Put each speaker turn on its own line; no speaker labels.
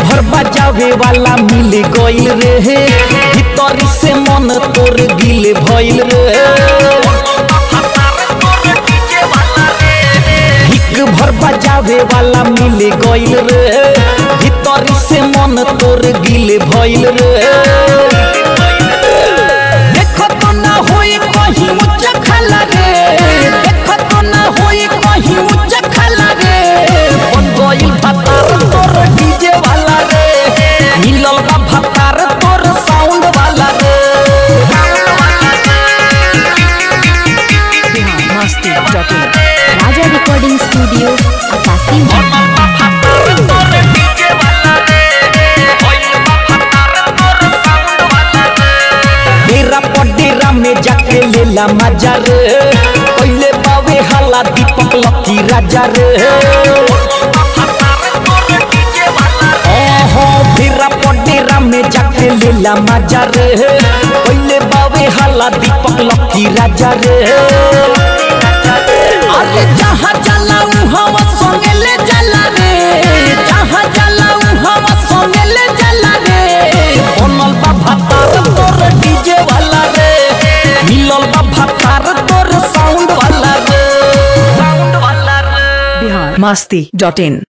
भर बजावे वाला मिल गइल रे भीतरी से मन तोर गिल भइल रे हिक भर बजावे वाला मिल गइल रे भीतरी से मन तोर गिल भइल रे देखो तो ना होई कहीं उच्च खला रे देखो तो ना होई कहीं उच्च खला रे बन गइल भतार तोर डीजे वाला रे मिलल बा भतार तोर साउंड वाला रे
Bihar Masti dot in Raja recording studio अकासी
डेरा पडेरा में जाके लेला मजा रे पहले बावे हाला दीपक लकी राजा रे ओहो डेरा पडेरा में जाके लेला मजा रे पहले बावे हाला दीपक लकी राजा रे अरे जहाँ जाला उहाँ संगे ले जाला रे जहाँ जाला उहाँ संगे ले जाला रे बनल बा भतार तोर डीजे वाला रे मिलल बा भतार तोर साउंड वाला रे साउंड वाला रे
बिहार मस्ती डॉट इन